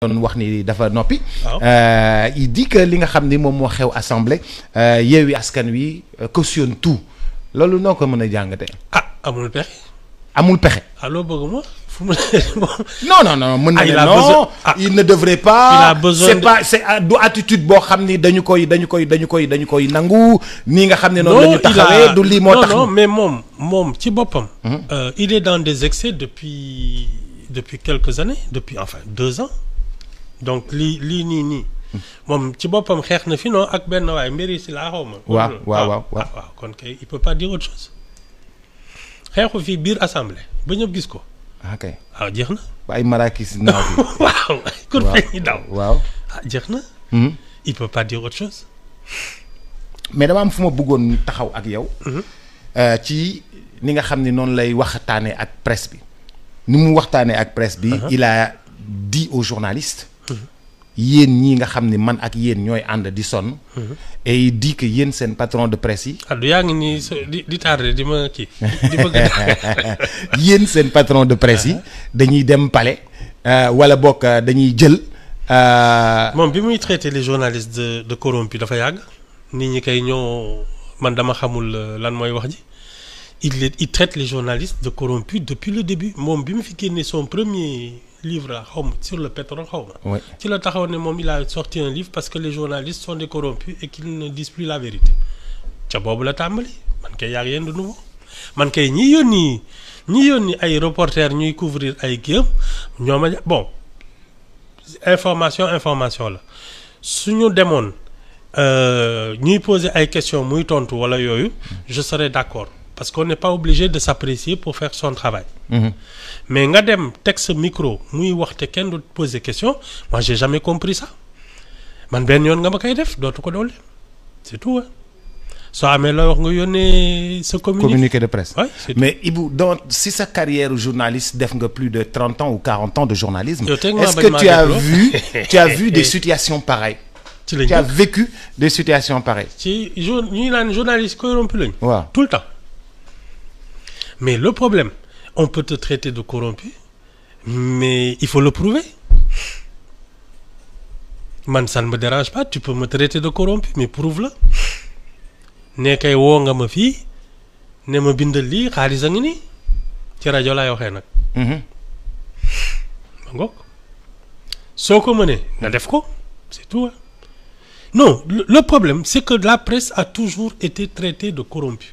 doon wax ni dafa noppi. Waaw. Euh, il dit que li nga xam ni moom moo xew assemblée euh, Yewwi Askan Wi euh, cautionne tout loolu noo ko mën a jàngate ah amul pexe amul pexe. ah loo bëgg ma fu mu non non non mën na Ah, ne il a non besoin- ah. il ne devrait pas Il a besoin c'est de- pas c'est ah, du attitude boo xam ni dañu koy dañu koy dañu koy dañu koy nangu nii nga xam ne noonu la ñu taxawee du lii moo non tax non mais moom moom ci boppam. euh, il est dans des excès depuis depuis quelques années depuis enfin deux ans donc lii lii nii nii. moom ci boppam xeex na fi non ak benn waay mbiri si laa xaw ma. Waaw, waaw, waaw, waaw. ah waaw kon kay il peut pas dire autre chose xeexu fii biir assemblée ba ñëpp gis ko ok waaw jeex na. ba ay marakis naaw bi waaw kur waaw feñ ñi daw waaw ah jeex na. Mhm. il peut pas dire autre chose. mais dama am fu ma bëggoon taxaw ak yow euh, ci ni nga xam ni noonu lay waxtaanee ak presse bi ni mu waxtaanee ak presse bi il a dit aux journalistes yéen ñii nga xam ni man ak yéen ñooy ànd di sonn et il dit que yéen seen patron de presse yi ah du yaa ngi nii so di di tardé di ma kii di bëgg a yéen seen patron de presse yi dañuy dem palais euh, wala bokk euh, dañuy jël euh, moom bi muy traité les journalistes de de corrompus dafa yàgg nit ñi kay ñoo man dama xamul euh, lan mooy wax ji il les il traite les journalistes de corrompus depuis le début moom bi mu fi génnee son premier livre la xaw ma sur le pétrole xaw ma ouais. ci la taxaw ne moom il a sorti un livre parce que les journalistes sont des corrompus et qu'ils ne disent plus la vérité ca boobu la tàmbali man kay yàgg yéen de nouveau man kay ñi yónni ñi yónni ay reporters ñuy couvrir ay géem ñoo ma bon information information la suñu demoon euh, ñuy poser ay questions muy tontu wala yooyu je serais d'accord parce qu'on n'est pas obligé de s'apprécier pour faire son travail Mhm. mais nga dem teg sa micro muy wax te kenn du poser question moi j'ai jamais compris ça man benn yoon nga ma koy def dootu ko doole c'est tout hein soo amee looy wax nga yónnee sa communiqué communiqué de presse Ouais, c'est tout. mais Ibou donc si sa carrière journaliste def nga plus de 30 ans ou 40 ans de journalisme Yow teg maa est-ce bañ que maa tu as dégloo. vu tu as vu des situations pareilles ci lañ tu as dëkk. vécu des situations pareilles ci jour ñuy naan journaliste corrompu lañ waaw tout le temps mais le problème on peut te traiter de corrompu mais il faut le prouver man ça ne me dérange pas tu peux me traiter de corrompu mais prouve-le ne kay woo nga ma fii ne ma bindal lii xaalis a ngi nii ci rajo laay waxee nag Mhm. ma ngoog soo ko mënee nga def ko c'est tout hein. non le, le problème c'est que la presse a toujours été traitée de corrompu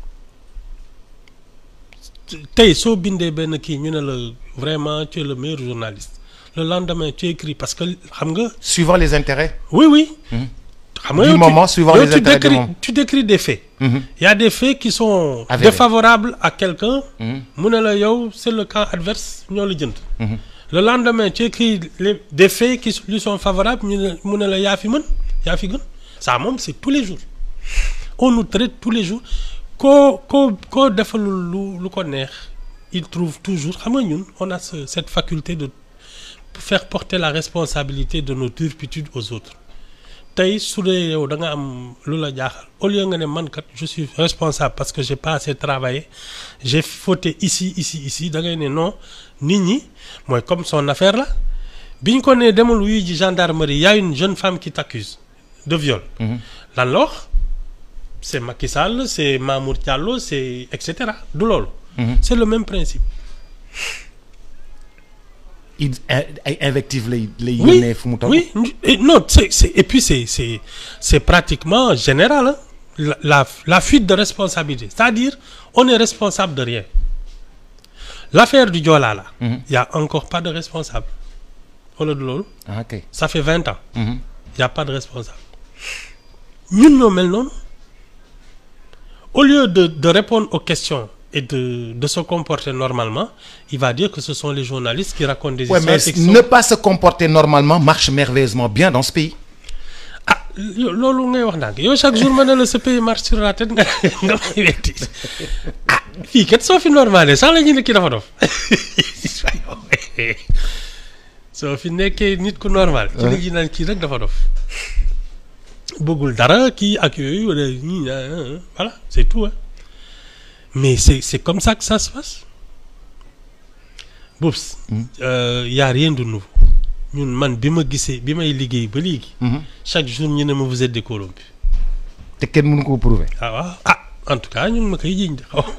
tey soo bindee benn kii ñu ne la vraiment tu es le meilleur journaliste le lendemain tu écris parce que xam nga suivant les intérêts oui oui xam nga Du yow tu- moment, suivant yow les tu intérêts du décris- moment. tu décris des faits Mhm. il y a des faits qui sont Avérés. défavorables à quelqu'un Mhm. mu ne la yow c'est le camp adverse ñoo la jënd Mhm. le lendemain tu écris les des faits qui lui sont favorables ñu ne mu ne la yaa fi mën yaa fi gën ça moom c'est tous les jours on nous traite tous les jours koo koo koo defalul lu lu ko neex il trouve toujours xam nga ñun on a ce- cette faculté de faire porter la responsabilité de nos turpitudes aux autres tey su dee yow da nga am lu la jaaxal au lieu nga ne man kat je suis responsable parce que j'ai pas assez travaillé j'ai fauté ici ici ici da ngay ne non nit ñi mooy comme son affaire là bi ñu ko nee demal wuyu ji gendarmerie y a une jeune femme qui t'accuse de viol lan la wax c'est Macky Sall c'est Mamour Diallo c'est et cetera du loolu c'est le même principe il ay invectives lay lay oui yónnee fu mu toll oui et non c'est c'est et puis c'est c'est c'est pratiquement général hein. la, la la fuite de responsabilité c'est-à-dire on est responsable de rien l'affaire du Joola là il y a encore pas de responsable wala du loolu ah ok ça fait vingt ans Mhm. il y a pas de responsable ñun ñoo mel noonu au lieu de de répondre aux questions et de de se comporter normalement il va dire que ce sont les journalistes qui racontent des Ouais, histoires mais et qui sont- ne pas se comporter normalement marche merveilleusement bien dans ce pays ah yo- loolu ngay wax ndànk yow chaque jour ma ne la ce pays marche sur la tête nga nga may wetti ah fii kat soo fi normalé sax la ñu ne kii dafa dof soo fi nekkee nit ku normal. ci la ñuy naan kii rek dafa dof bëggul dara kii ak yooyu wala ñii ah, ah, voilà c'est tout hein. mais c'est c'est comme ça que ça se passe Boubs, euh, y a rien de nouveau ñun man bi ma gisee bi may liggéey ba léegi. Mhm. chaque jour ñu ne ma vous êtes des corrompus. te kenn mënu ko prouver. ah waaw ah en tout cas ñu ngi ma koy jiñ de xaw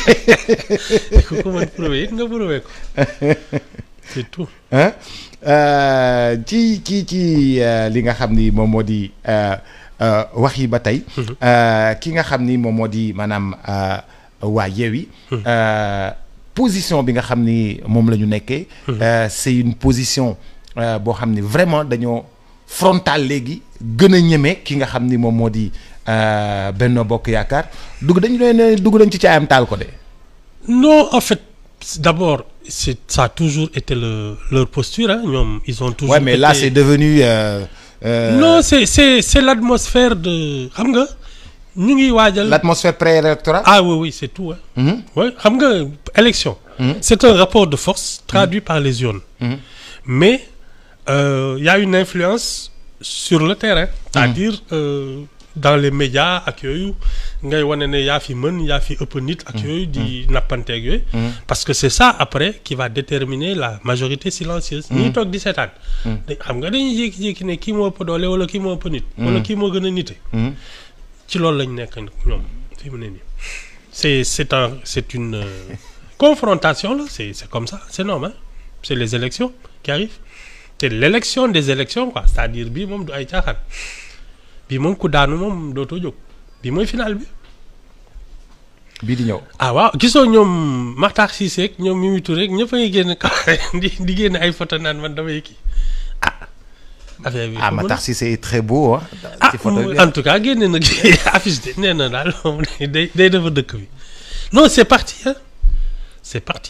ma ku ko mën prouver it nga prouver ko c'est tout. hein Euh, ci ci ci euh, li nga xam ni moom moo di euh, euh, wax yi ba tey. Euh, ki nga xam ni moom moo di maanaam euh, waa Yewwi. Euh, position bi nga xam ni moom la ñu nekkee. euh, c'est une position euh, boo xam ni vraiment dañoo frontal léegi gën a ñeme ki nga xam ni moom moo di euh, Benno Bokk Yaakaar dugg dañu leen dugg dañ ci caayam taal ko de. non en fait c'est- d'abord c'est ça a toujours été le leur posture hein ñoom ils ont toujours. Ouais, mais là été- c'est devenu. euh, euh, non c'est c'est c'est l'atmosphère de xam nga ñu ngi waajal. l'atmosphère préélectorale. ah oui oui c'est tout hein. Mhm. oui xam nga élection. c'est un rapport de force traduit par les urnes. Mhm. mais euh, y a une influence sur le terrain. c'est-à-dire euh, dans les médias ak yooyu ngay wane ne yaa fi mën yaa fi ëpp nit ak yooyu di nappanteeg yooyu. parce que c'est ça après qui va déterminer la majorité silencieuse. ñi toog di seetaan. da- xam nga dañuy jékki-jékki ne kii moo ëpp doole wala kii moo ëpp nit. wala kii moo gën a nite. Mhm. ci loolu lañ nekk nag ñoom fi mu ne nii c'est c'est un c'est une euh, confrontation là c'est c'est comme ça c'est normal c'est les élections qui arrivent c'est l'élection des élections quoi c'est-à-dire bii moom du ay caaxaan bii moom ku daanu moom dootoo jóg bii mooy final bi bii di ñëw. ah waaw gisoo ñoom Makhtar Cissé ak ñoom Mimi Touré rek ñëpp a ngi génn kaw di di génn ay photo naan man damay kii ah affaire bi ah xamul Matar Cissé est très beau hein. ah ci photo bi en tout cas génne na affiche de nee na daal moom day day defar dëkk bi non c'est parti hein c'est parti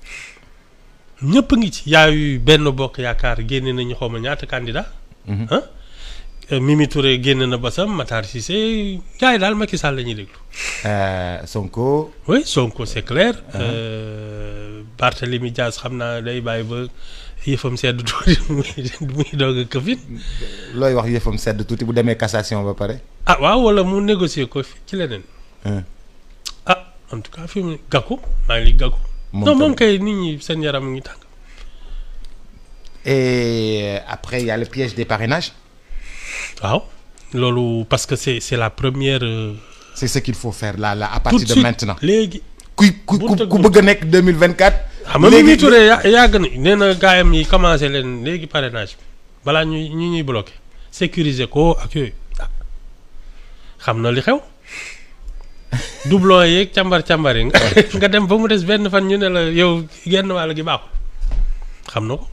ñëpp ngi ci yaayu benn bokk yaakaar génne nañu xaw ma ñaata candidat ah Mimi Touré génne na basam Matar Cissé gars yi daal Macky Sall la ñuy déglu Euh, Sonko. oui Sonko c'est clair euh, Barthélemy Diaz xam naa day bàyyi ba yëfam sedd tuuti muy muy doog a këfin looy wax yëfam sedd tuuti bu demee cassation ba pare. ah waaw wala mu négocier ko fi ci leneen Hein. ah en tout cas fi mu ne Gakou maa ngi lii Gakou Moom non moom tamit. kay nit ñi seen yaram ngi tàng et après il y a le piège des parrainages. waaw loolu parce que c'est c'est la première euh, c'est ce qu'il faut faire là là à tout partir de de suite maintenant. léegi ku ku ku ku bëgg a nekk 2024. xam nga Mimi Touré ya- yàgg na nee na gaayam yi commencé leen léegi parrainage bi balaa ñuy ñi ñuy bloqué sécuriser ko ak yooyu ah xam na li xew doublon yeeg càmbar càmbar yi nga nga dem ba mu des benn fan ñu ne la yow genn wàll gi baaxul xam na ko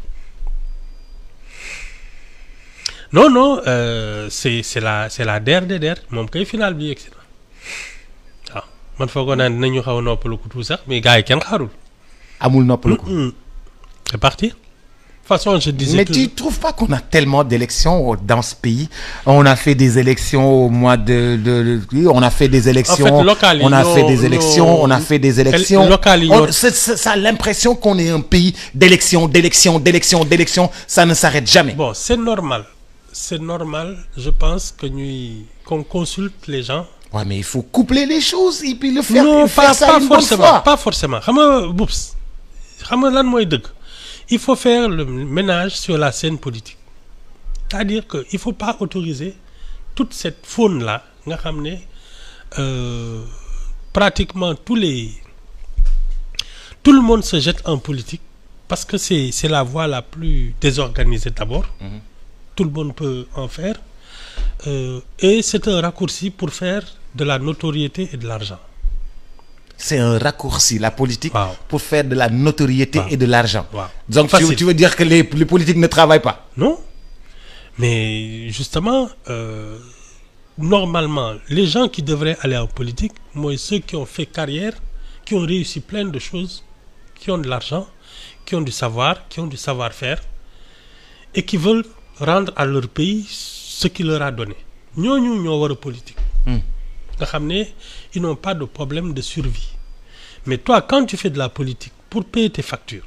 non non euh, c'est c'est la c'est la der de der moom kay final bi yegsi na waaw man foogoon naa dinañu xaw a noppalu ko tout sax mais gars yi kenn xaarul. amul noppalu ko. Hmm. C'est parti. De toute façon, je disais Mais que... tu trouves pas qu'on a tellement d'élections dans ce pays On a fait des élections au mois de... de, de- oui, on a fait des élections... locales, on a ils fait ont- des élections, ils ont- on a fait des élections... locales, ils On- ont- c'est- c'est- ça a l'impression qu'on est un pays d'élections, d'élections, d'élections, d'élections. Ça ne s'arrête jamais. Bon, c'est normal. C'est normal, je pense, que nous, qu'on consulte les gens. Ouais, mais il faut coupler les choses et puis le faire, non, faire pas, ça pas une bonne forcément. fois. Pas forcément. Xam nga, Boups, xam nga lan mooy dëgg il faut faire le ménage sur la scène politique. C'est-à-dire que il faut pas autoriser toute cette faune-là nga xam ne euh, pratiquement tous les tout le monde se jette en politique parce que c'est c'est la voie la plus désorganisée d'abord. Tout le monde peut en faire. Euh, et c'est un raccourci pour faire de la notoriété et de l'argent. C'est un raccourci, la politique, Wow. pour faire de la notoriété Wow. et de l'argent. Wow. Donc tu, Facile. tu veux dire que les, les politiques ne travaillent pas Non Mais justement, euh, normalement, les gens qui devraient aller en politique, moi, ceux qui ont fait carrière, qui ont réussi plein de choses, qui ont de l'argent, qui ont du savoir, qui ont du savoir-faire, et qui veulent rendre à leur pays ce qu'il leur a donné. ñooñu ñoo war a politique. nga xam ne ils n'ont pas de problème de survie. Mais toi, quand tu fais de la politique pour payer tes factures,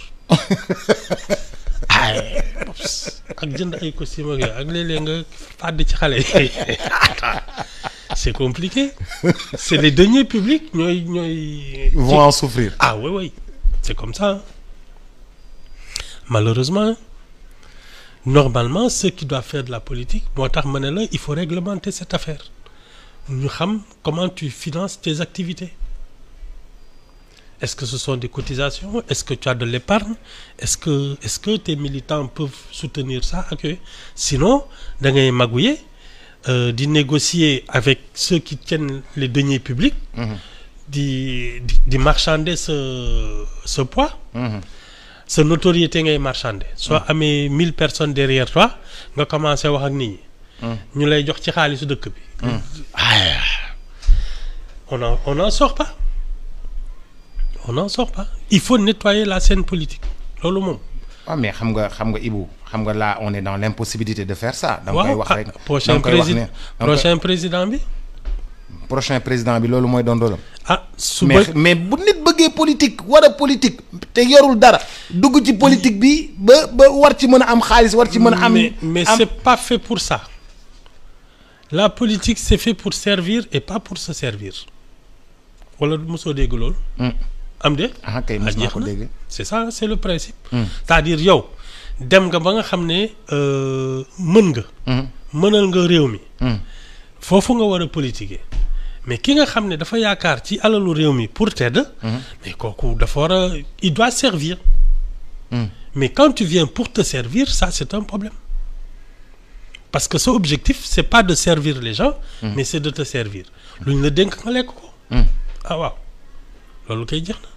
ay pops ak jënd ay costume ak yooyu ak léeg-léeg nga fàdd ci xale yi c'est compliqué c'est les deniers publics ñooy ñooy Ils vont en souffrir. ah oui oui c'est comme ça malheureusement normalement ceux qui doivent faire de la politique moo tax ma ne la il faut réglementer cette affaire ñu xam comment tu finances tes activités est-ce que ce sont des cotisations est-ce que tu as de l'épargne est-ce que est-ce que tes militants peuvent soutenir ça ak yooyu sinon da ngay magouiller euh, di négocier avec ceux qui tiennent les deniers publics di di di marchander ce ce poids sa notoriété ngay marchander soo amee mille personnes derrière toi nga commencé wax ak nit ñi ñu lay jox ci xaalisu dëkk bi ah on en on n'en sort pas on n'en sort pas il faut nettoyer la scène politique loolu moom waaw mais xam nga xam nga Ibou xam nga là on est dans l'impossibilité de faire ça da nga koy waaw wax rek ah, prochain da nga koy wax président ne da nga koy- prochain président bi prochain président bi loolu mooy doon doolam ah suba mais mais bu nit bëggee politique war a politique te yorul dara dugg ci politique bi ba ba war ci mën a am xaalis war ci mën a am mais mais am- c'est pas fait pour ça la politique c'est fait pour servir et pas pour se servir wala mosoo dégg loolu Hmm. am de ah kay ah, mos naa jeex ko na. dégg c'est ça c'est le principe c'est-à-dire yow dem nga ba nga xam ne euh, mën nga Hmm. mënal nga réew mi Hmm. foofu nga war a politiquer mais ki nga xam ne dafa yaakaar ci alalu réew mi pour tedd mais kooku dafa war a il doit servir Hmm. mais quand tu viens pour te servir ça c'est un problème parce que sa objectif c'est pas de servir les gens mais c'est de te servir lu ñu la dénk nga lekk ko Hmm. ah waaw loolu koy jeex na